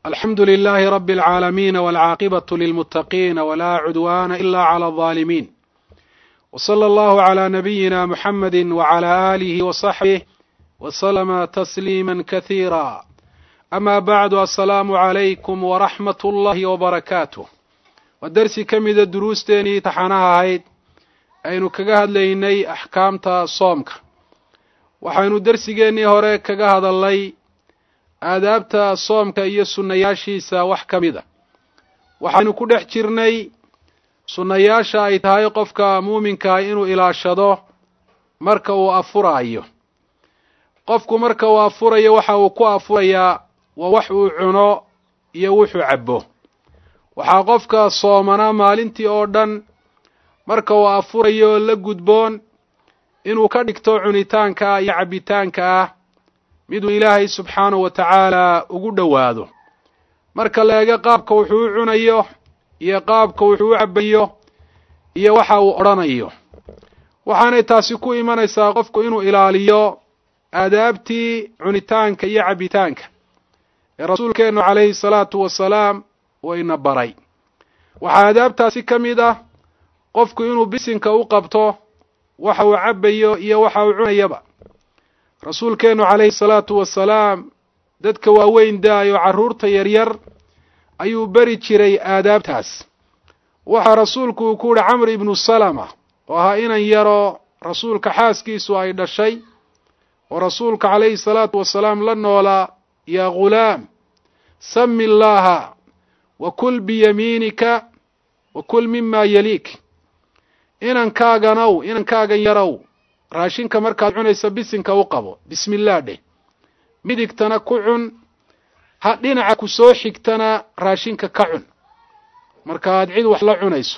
alxamdu lilahi rabi اlcaalamiin walcaaqibaة lilmutaqiina wla cudwana ila clى الظaalimiin wslى allahu عlى nabiyina muxamadi wعlى alihi wصaxbih wslma tasliima kahiira ama bacdu asalaamu عalaykum wraxmat اllahi wbarakaatuh waa dersi ka mida duruusteenii taxanaha ahayd aynu kaga hadlaynay axkaamta soomka waxaynu dersigeennii hore kaga hadalnay aadaabta soomka iyo sunnayaashiisa wax ka mid a waxaynu ku dhex jirnay sunnayaasha ay tahay qofka muuminkaa inuu ilaashado marka uu afuraayo qofku marka uu afurayo waxa uu ku afurayaa waa wax uu cuno iyo wuxuu cabbo waxaa qofka soomanaa maalintii oo dhan marka uu afurayo la gudboon inuu ka dhigto cunitaanka iyo cabbitaanka ah miduu ilaahay subxaanahu wa tacaala ugu dhowaado marka la eego qaabka wuxuu u cunayo iyo qaabka wuxuu u cabbayo iyo waxa uu odhanayo waxaanay taasi ku imanaysaa qofku inuu ilaaliyo aadaabtii cunitaanka iyo cabbitaanka ee rasuulkeennu calayhi salaatu wasalaam uu ina baray waxaa aadaabtaasi ka mid ah qofku inuu bisinka u qabto waxa uu cabbayo iyo waxa uu cunayaba rasuulkeennu calayhi salaatu wasalaam dadka waaweyn daayo carruurta yaryar ayuu beri jiray aadaabtaas waxaa rasuulku uu ku yihi camr ibnu salama oo ahaa inan yaroo rasuulka xaaskiisu ay dhashay oo rasuulka calayhi salaatu wasalaam la noolaa yaa ghulaam sami llaaha wa kul biyamiinika wa kul mima yaliik inankaaganow inankaagan yarow raashinka markaad cunaysa bisinka u qabo bismillaah dheh midigtana ku cun ha dhinaca ku soo xigtana raashinka ka cun markaaad cid wax la cunayso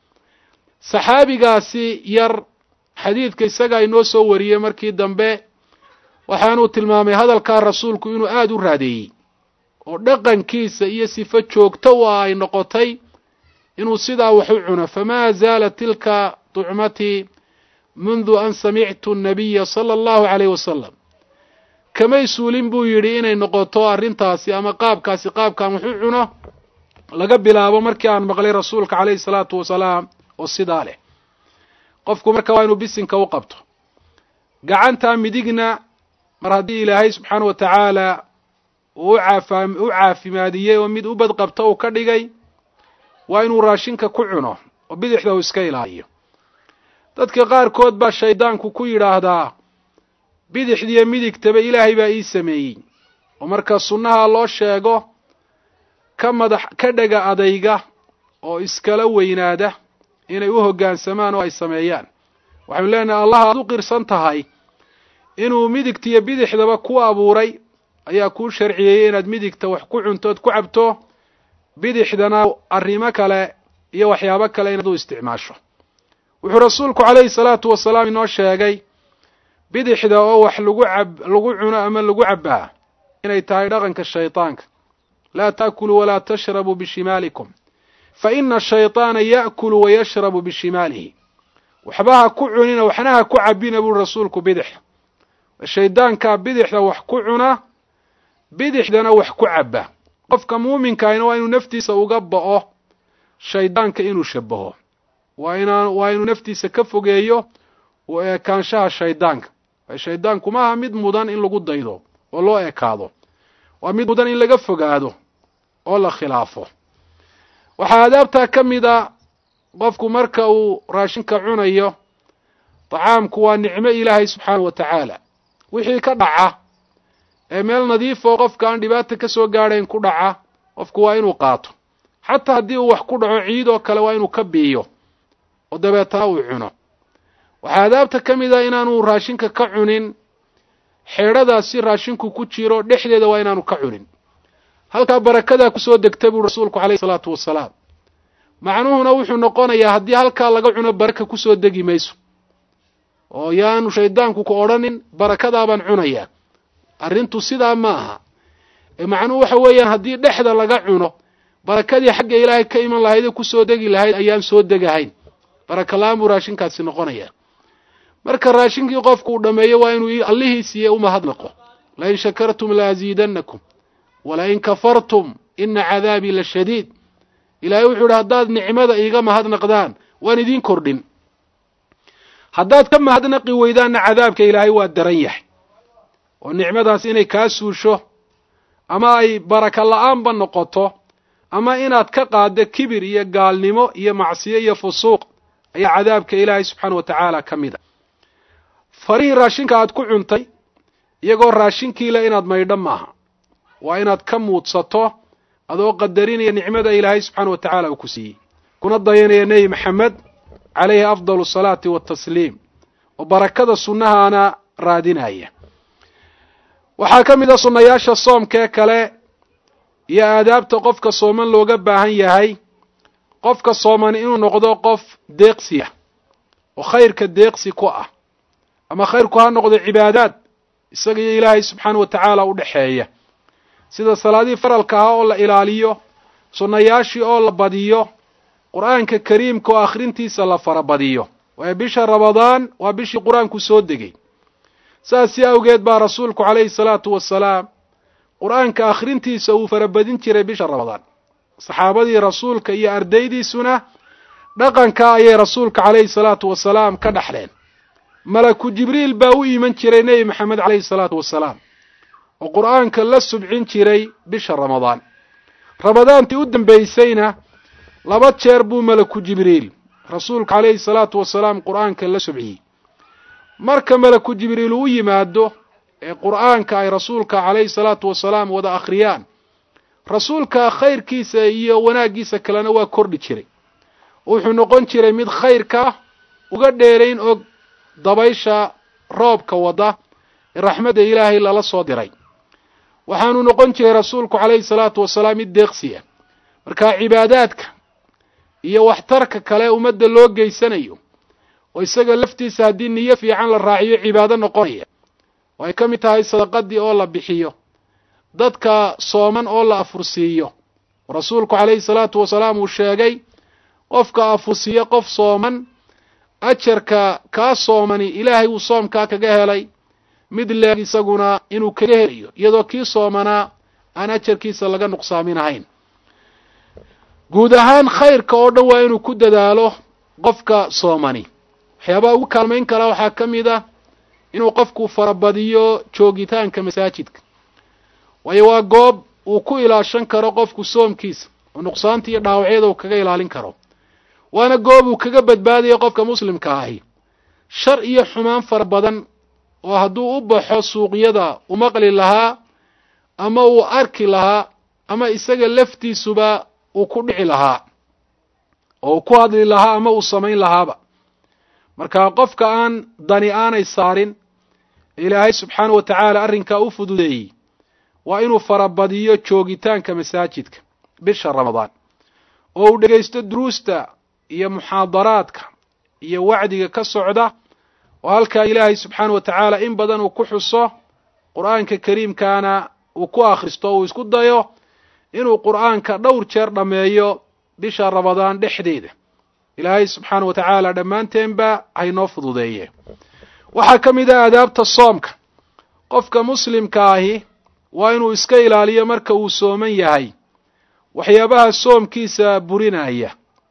saxaabigaasi yar xadiidka isagaa inoo soo wariyey markii dambe waxaanuu tilmaamay hadalkaa rasuulku inuu aada u raadeeyey oo dhaqankiisa iyo sifo joogto u ah ay noqotay inuu sidaa wax u cuno famaa zaalat tilka ducmatii mundu an samictu annabiya sala allahu calayh wasalam kamay suulin buu yidhi inay noqoto arrintaasi ama qaabkaasi qaabkaan wax u cuno laga bilaabo markii aan maqlay rasuulka calayhi salaatu wasalaam oo sidaa leh qofku marka waa inuu bisinka u qabto gacantaa midigna mar haddii ilaahay subxaana wa tacaala uu ucaafa u caafimaadiyey oo mid u badqabta uu ka dhigay waa inuu raashinka ku cuno oo bidixda uu iska ilaaliyo dadka qaarkood baa shaydaanku ku yidhaahdaa bidixdiiyo midigtaba ilaahay baa ii sameeyey oo marka sunnaha loo sheego ka madax ka dhega adayga oo iskala weynaada inay u hoggaansamaan oo ay sameeyaan waxaynu leenahay allah aad u qirsan tahay inuu midigtiyo bidixdaba ku abuuray ayaa kuu sharciyeeyey inaad midigta wax ku cuntood ku cabto bidixdana arrimo kale iyo waxyaabo kale inaad u isticmaasho wuxuu rasuulku calayhi salaatu wasalaam inoo sheegay bidixda oo wax lagu cab lagu cuno ama lagu cabbaa inay tahay dhaqanka shaydaanka laa taakuluu walaa tashrabuu bishimaalikum fa ina ashaydaana ya'kulu wayashrabu bishimaalihi waxba ha ku cunina waxna ha ku cabbina buuri rasuulku bidixa shaydaankaa bidixda wax ku cuna bidixdana wax ku cabba qofka muuminkaahina waa inuu naftiisa uga ba'o shaydaanka inuu shabaho waa inaa waa inuu naftiisa ka fogeeyo u eekaanshaha shaydaanka shaydaanku maaha mid mudan in lagu daydo oo loo ekaado waa mid mudan in laga fogaado oo la khilaafo waxaa adaabtaa ka mid a qofku marka uu raashinka cunayo tacaamku waa nicmo ilaahay subxaana wa tacaala wixii ka dhaca ee meel nadiif oo qofka aan dhibaata ka soo gaadhayn ku dhaca qofku waa inuu qaato xataa haddii uu wax ku dhaco ciid oo kale waa inuu ka biiyo oo dabeetana uu cuno waxaa adaabta ka mid a inaanu raashinka ka cunin xeedhadaasi raashinku ku jiro dhexdeeda waa inaanu ka cunin halkaa barakadaa kusoo degta buu rasuulku calayhi salaatu wasalaam macnuhuna wuxuu noqonayaa haddii halkaa laga cuno baraka kusoo degi mayso oo yaanu shaydaanku ku odhanin barakadaabaan cunayaa arrintu sidaa ma aha ee macnuhu waxa weeyaan haddii dhexda laga cuno barakadii xagga ilaahay ka iman lahayd ee kusoo degi lahayd ayaan soo degahayn baraka la-aan buu raashinkaasi noqonayaa marka raashinkii qofku uu dhammeeyo waa inuu allihii siiye umahadnaqo lain shakartum la aziidannakum walain kafartum ina cadaabii la shadiid ilaahay wuxuu ihi haddaad nicmada iiga mahadnaqdaan waan idiin kordhin haddaad ka mahadnaqi weydaanna cadaabka ilaahay waa daran yahay oo nicmadaas inay kaa suusho ama ay baraka la-aanba noqoto ama inaad ka qaaddo kibir iyo gaalnimo iyo macsiyo iyo fusuuq ayaa cadaabka ilaahay subxaana wa tacaala ka mid a farihii raashinka aad ku cuntay iyagoo raashinkiile inaad maydho maaha waa inaad ka muudsato adoo qadarinaya nicmada ilaahay subxaana wa tacaala uu ku siiyey kuna dayanaya nebi maxamed calayhi afdalu asalaati waatasliim oo barakada sunnahaana raadinaya waxaa ka mid a sunnayaasha soomkee kale iyo aadaabta qofka sooman looga baahan yahay qofka sooman inuu noqdo qof deeqsiya oo khayrka deeqsi ku ah ama khayrku ha noqdo cibaadaad isaga iyo ilaahay subxaana wa tacaala u dhexeeya sida salaadihii faralka ahaa oo la ilaaliyo sunnayaashii oo la badiyo qur-aanka kariimka oo akhrintiisa la farabadiyo waayo bisha ramadaan waa bishii qur-aanku soo degay saasi awgeed baa rasuulku calayhi salaatu wasalaam qur-aanka akhrintiisa uu farabadin jiray bisha ramadaan saxaabadii rasuulka iyo ardaydiisuna dhaqanka ayay rasuulka calayhi salaatu wasalaam ka dhaxleen malaku jibriil baa u iman jiray nebi maxamed calayhi salaatu wasalaam oo qur-aanka la subcin jiray bisha ramadaan ramadaantii u dambaysayna laba jeer buu malaku jibriil rasuulka calayhi salaatu wasalaam qur-aanka la subciyey marka malaku jibriil uu yimaado ee qur-aanka ay rasuulka calayhi salaatu wasalaam wada akhriyaan rasuulka khayrkiisa iyo wanaaggiisa kalena waa kordhi jiray wuxuu noqon jiray mid khayrka uga dheerayn og dabaysha roobka wada ee raxmadda ilaahay lala soo diray waxaanu noqon jiray rasuulku calayhi salaatu wasalaam mid deeqsiya marka cibaadaadka iyo waxtarka kale ummadda loo geysanayo oo isaga laftiisa haddii niyo fiican la raaciyo cibaado noqonaya oo ay ka mid tahay sadaqadii oo la bixiyo dadka sooman oo la afursiiyo rasuulku calayhi salaatu wasalaam uu sheegay qofka afursiiyo qof sooman ajarka kaa soomani ilaahay uu soomkaa kaga helay mid leeg isaguna inuu kaga helayo iyadoo kii soomanaa aan ajarkiisa laga nuqsaaminahayn guud ahaan khayrka oo dhan waa inuu ku dadaalo qofka soomani waxyaabaha ugu kaalmayn kara waxaa ka mid ah inuu qofku farabadiyo joogitaanka masaajidka waayo waa goob uu ku ilaashan karo qofku soomkiisa oo nuqsaanta iyo dhaawacyada uu kaga ilaalin karo waana goob uu kaga badbaadayo qofka muslimka ahi shar iyo xumaan fara badan oo hadduu u baxo suuqyada u maqli lahaa ama uu arki lahaa ama isaga laftiisuba uu ku dhici lahaa oo uu ku hadli lahaa ama uu samayn lahaaba marka qofka aan dani aanay saarin ilaahay subxaana wa tacaala arrinkaa u fududeeyey waa inuu farabadiyo joogitaanka masaajidka bisha ramadaan oo uu dhegaysto duruusta iyo muxaadaraadka iyo wacdiga ka socda oo halkaa ilaahay subxaana wa tacaala in badan uu ku xuso qur-aanka kariimkaana uu ku akhristo o uu isku dayo inuu qur-aanka dhowr jeer dhammeeyo bisha ramadaan dhexdeeda ilaahay subxaana wa tacaala dhammaanteenba haynoo fududeeye waxaa ka mid ah aadaabta soomka qofka muslimka ahi waa inuu iska ilaaliyo marka uu sooman yahay waxyaabaha soomkiisa burinaya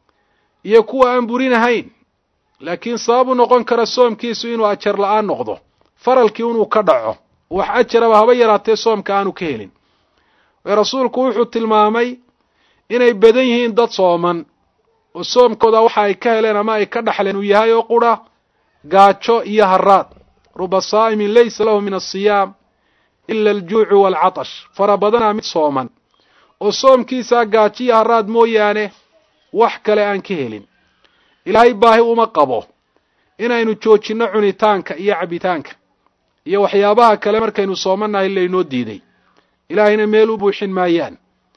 iyo kuwa aan burinahayn laakiin sabab u noqon kara soomkiisu inuu ajar la-aan noqdo faralkii inuu ka dhaco wax ajaraba haba yaraatee soomka aanu ka helin ee rasuulku wuxuu tilmaamay inay badan yihiin dad sooman oo soomkooda waxa ay ka heleen ama ay ka dhaxleen uu yahay oo qura gaajo iyo haraad ruba saa'imin laysa lahu min asiyaam ila aljuucu waalcatash fara badanaa mid sooman oo soomkiisaa gaajo iyo haraad mooyaane wax kale aan ka helin ilaahay baahi uma qabo inaynu joojinno cunitaanka iyo cabitaanka iyo waxyaabaha kale markaynu soomannahay laynoo diiday ilaahayna meel u buuxin maayaan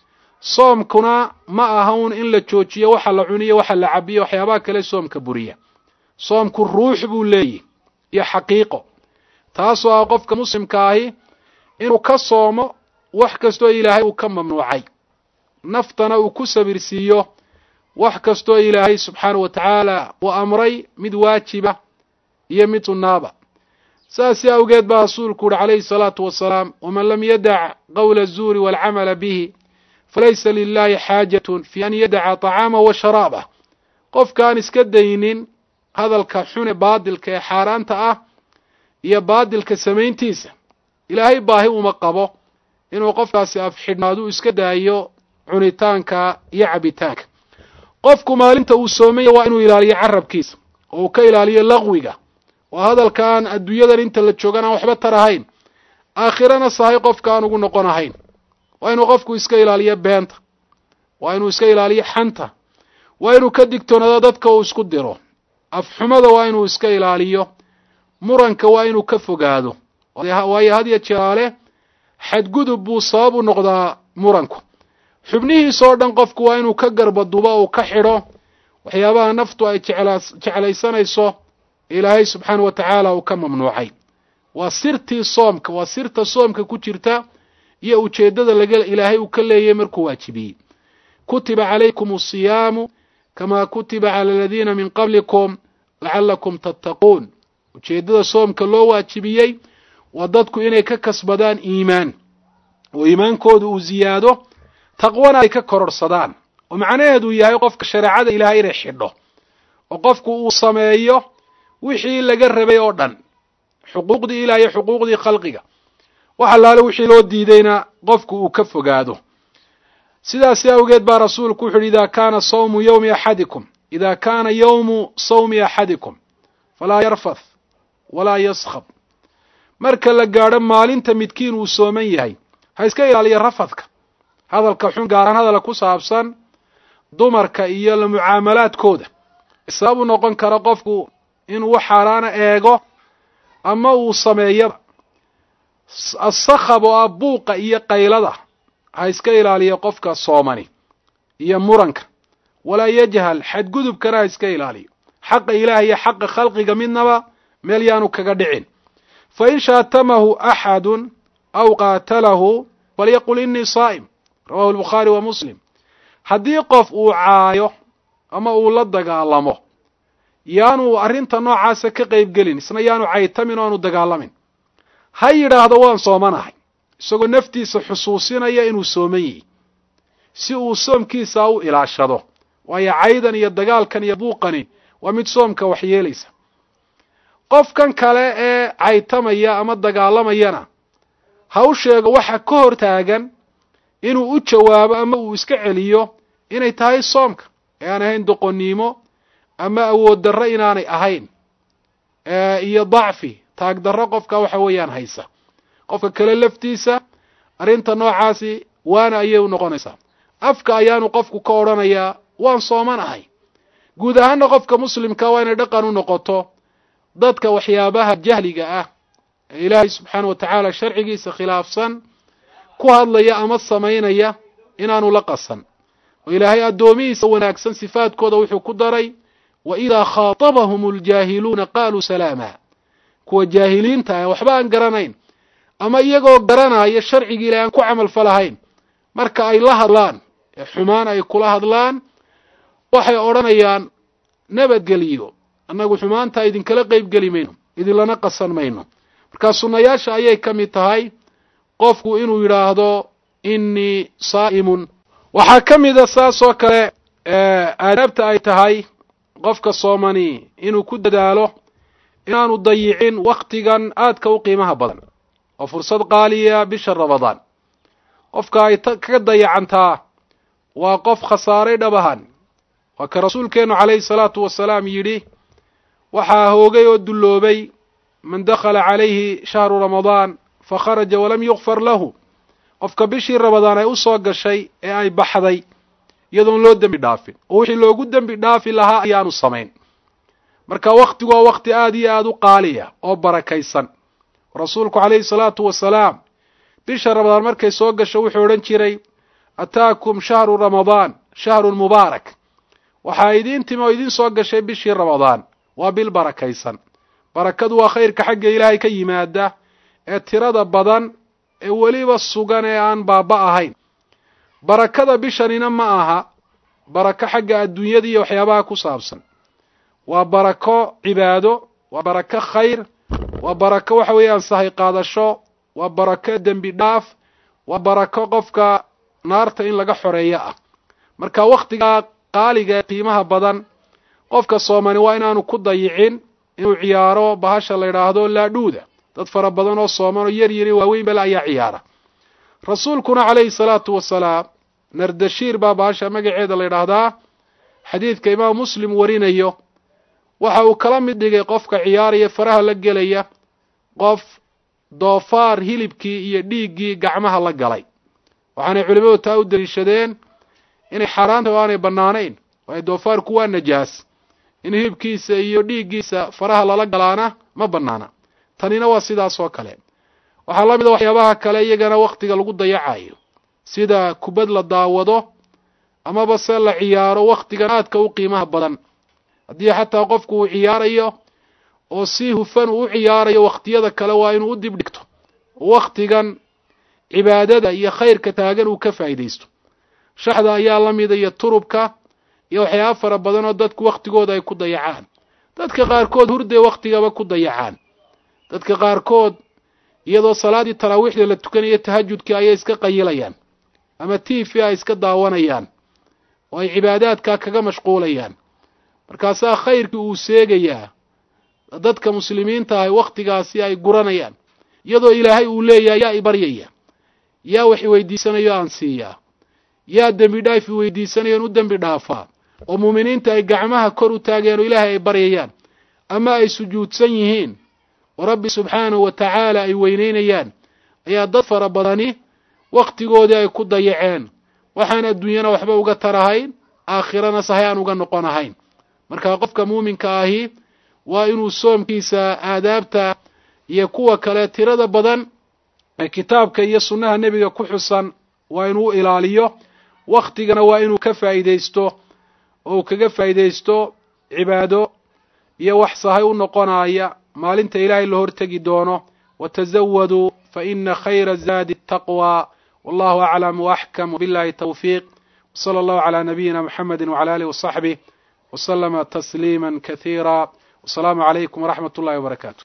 soomkuna ma aha un in la joojiyo waxa la cuniyo waxa la cabiyo waxyaabaha kale soomka buriya soomku ruux buu leeyihi iyo xaqiiqo taasoo ah qofka muslimka ahi inuu ka soomo wax kastoo ilaahay uu ka mamnuucay naftana uu ku sabirsiiyo wax kastoo ilaahay subxaana wa tacaala uu amray mid waajiba iyo mid sunnaaba saasi awgeed baa rasuulku uhi calayhi salaatu wasalaam waman lam yadac qowla azuuri waalcamala bihi falaysa lilahi xaajatun fi an yadaca طacaama wa sharaabah qofkaan iska daynin hadalka xune baadilka ee xaaraanta ah iyo baadilka samayntiisa ilaahay baahi uma qabo inuu qofkaasi afxidhnaadu iska daayo cunitaanka iyo cabitaanka qofku maalinta uu soomaya waa inuu ilaaliyo carabkiisa oo uu ka ilaaliyo laqwiga waa hadalkaan adduunyadan inta la joogan aan waxba tar ahayn aakhirana sahay qofka aan ugu noqon ahayn waa inuu qofku iska ilaaliyo beenta waa inuu iska ilaaliyo xanta waa inuu ka digtoonaado dadka uu isku diro afxumada waa inuu iska ilaaliyo muranka waa inuu ka fogaado waayo had ya jeeraale xadgudub buu sabab u noqdaa muranku xubnihiisa oo dhan qofku waa inuu ka garbadubo uu ka xidho waxyaabaha naftu ay jeclaysanayso ilaahay subxaanah wa tacaala uu ka mamnuucay waa sirtii soomka waa sirta soomka ku jirta iyo ujeeddada laga ilaahay uu ka leeyahy markuu waajibiyey kutiba calaykum asiyaamu kamaa kutiba cala aladiina min qablikum lacallakum tattaquun ujeeddada soomka loo waajibiyey waa dadku inay ka kasbadaan iimaan oo iimaankoodu uu ziyaado taqwana ay ka kororhsadaan oo macnaheedu yahay qofka shareecada ilaahay inay xidho oo qofku uu sameeyo wixii laga rabay oo dhan xuquuqdii ilaah iyo xuquuqdii khalqiga wax allaale wixii loo diidayna qofku uu ka fogaado sidaasi awgeed baa rasuulku wuxu uhi idaa kaana sawmu yowmi axadikum idaa kaana yowmu sawmi axadikum falaa yarfath walaa yaskhab marka la gaadho maalinta midkiin uu sooman yahay ha iska ilaaliya rafadka hadalka xun gaaraan hadala ku saabsan dumarka iyo la mucaamalaadkooda sabab u noqon kara qofku inuu wax xaaraana eego ama uu sameeyaba asakhab oo ah buuqa iyo qaylada ha iska ilaaliya qofka soomani iyo muranka walaa yajhal xadgudubkana ha iska ilaaliyo xaqa ilaah iyo xaqa khalqiga midnaba meel yaanu kaga dhicin fa in shaatamahu axadun aw qaatalahu falyaqul inii saa'im rawahu albukhaari wa muslim haddii qof uu caayo ama uu la dagaalamo yaanu arrinta noocaasa ka qaybgelin isna yaanu caytamin o aanu dagaalamin ha yidhaahdo waan soomanahay isagoo naftiisa xusuusinaya inuu sooman yihi si uu soomkiisa u ilaashado waayo caydan iyo dagaalkan iyo buuqani waa mid soomka waxyeelaysa qofkan kale ee caytamaya ama dagaalamayana ha u sheego waxa ka hor taagan inuu u jawaabo ama uu iska celiyo inay tahay soomka ee aan ahayn doqonnimo ama awood darro inaanay ahayn iyo dacfi taag darro qofka waxa weeyaan haysa qofka kale laftiisa arrinta noocaasi waana ayay u noqonaysaa afka ayaanu qofku ka odhanayaa waan soomanahay guud ahaanna qofka muslimka waa inay dhaqan u noqoto dadka waxyaabaha jahliga ah ee ilaahay subxaana wa tacaala sharcigiisa khilaafsan ku hadlaya ama samaynaya inaanu la qasan oo ilaahay addoomihiisa wanaagsan sifaadkooda wuxuu ku daray wa idaa khaatabahum aljaahiluuna qaaluu salaama kuwa jaahiliinta ah waxba aan garanayn ama iyagoo garanaya sharcigii ilahay aan ku camal falahayn marka ay la hadlaan ee xumaan ay kula hadlaan waxay odhanayaan nabadgeliyo annagu xumaanta idinkala qeybgeli mayno idinlana qasan mayno markaa sunnayaasha ayay ka mid tahay qofku inuu yidhaahdo innii saa'imun waxaa ka mida saas oo kale aadaabta ay tahay qofka soomani inuu ku dadaalo inaanu dayicin wakhtigan aadka u qiimaha badan oo fursad qaaliya bisha ramadaan qofka ay kaga dayacantaa waa qof khasaaray dhabahan waa ka rasuulkeennu calayhi salaatu wasalaam yidhi waxaa hoogay oo dulloobay man dakhala calayhi shahru ramadaan fa kharaja walam yukfar lahu qofka bishii ramadaan ay u soo gashay ee ay baxday iyadoon loo dembi dhaafin oo wixii loogu dembi dhaafi lahaa ayaanu samayn marka wakhtigu waa wakhti aada iyo aada u qaaliya oo barakaysan rasuulku calayhi salaatu wasalaam bisha ramadaan markay soo gasho wuxuu odhan jiray ataakum shahru ramadaan shahrun mubaarak waxaa idiin timi oo idiin soo gashay bishii ramadaan waa bil barakaysan barakadu waa khayrka xagga ilaahay ka yimaada ee tirada badan ee weliba sugan ee aan baaba ahayn barakada bishanina ma aha barako xagga adduunyada iyo waxyaabaha ku saabsan waa barako cibaado waa barako khayr waa barako waxa weeyaan sahay qaadasho waa barako dembi dhaaf waa barako qofka naarta in laga xoreeyo ah marka wakhtigaa qaaliga ee qiimaha badan qofka soomani waa inaanu ku dayicin inuu ciyaaro bahasha la yidhaahdo laadhuuda dad fara badan oo sooman oo yar yari waaweyn bale ayaa ciyaara rasuulkuna calayhi salaatu wasalaam nardashiir baa bahasha magaceeda la yidhaahdaa xadiidka imaam muslim warinayo waxa uu kala mid dhigay qofka ciyaaraya faraha la gelaya qof doofaar hilibkii iyo dhiiggii gacmaha la galay waxaanay culimmadu taa u daliishadeen inay xaaraanta o aanay bannaanayn waayo doofaarku waa najaas in hilibkiisa iyo dhiiggiisa faraha lala galaana ma bannaana tanina waa sidaas oo kale waxaa la mid a waxyaabaha kale iyagana wakhtiga lagu dayacayo sida kubad la daawado amaba se la ciyaaro wakhtigan aadka u qiimaha badan haddii xataa qofku uu ciyaarayo oo si hufan uu u ciyaarayo wakhtiyada kale waa inuu u dib dhigto wakhtigan cibaadada iyo khayrka taagan uu ka faa'iidaysto shaxda ayaa la mida iyo turubka iyo waxyaaba fara badan oo dadku wakhtigooda ay ku dayacaan dadka qaarkood hurday wakhtigaba ku dayacaan dadka qaarkood iyadoo salaaddii taraawiixda la tukanayo tahajudkii ayay iska qayilayaan ama t v ay iska daawanayaan oo ay cibaadaadkaa kaga mashquulayaan markaasaa khayrkii uu seegayaa dadka muslimiinta ahy wakhtigaasi ay guranayaan iyadoo ilaahay uu leeyahay yaa i baryaya yaa wax iweydiisanayo aan siiyaa yaa dembi dhaaf iweydiisanayoon u dembi dhaafaa oo muuminiinta ay gacmaha kor u taageen oo ilaahay ay baryayaan ama ay sujuudsan yihiin oo rabbi subxaanahu wa tacaala ay weyneynayaan ayaa dad fara badani wakhtigoodii ay ku dayaceen waxaan adduunyana waxba uga tarahayn aakhirana sahay aan uga noqon ahayn marka qofka muuminka ahi waa inuu soomkiisa aadaabta iyo kuwa kale tirada badan ee kitaabka iyo sunnaha nebiga ku xusan waa inuu ilaaliyo wakhtigana waa inuu ka faa'iidaysto oo uu kaga faa'iidaysto cibaado iyo wax sahay u noqonaya maalinta ilaahay la hortegi doono watazawaduu fa ina khayra zaadi ataqwa wallahu aclam waaxkam wabillahi tawfiiq wsala allahu calaa nabiyina muxamedi wcala alih wasaxbih wslama tasliima kasiira wasalaamu calaykum waraxmat ullahi wabarakaatu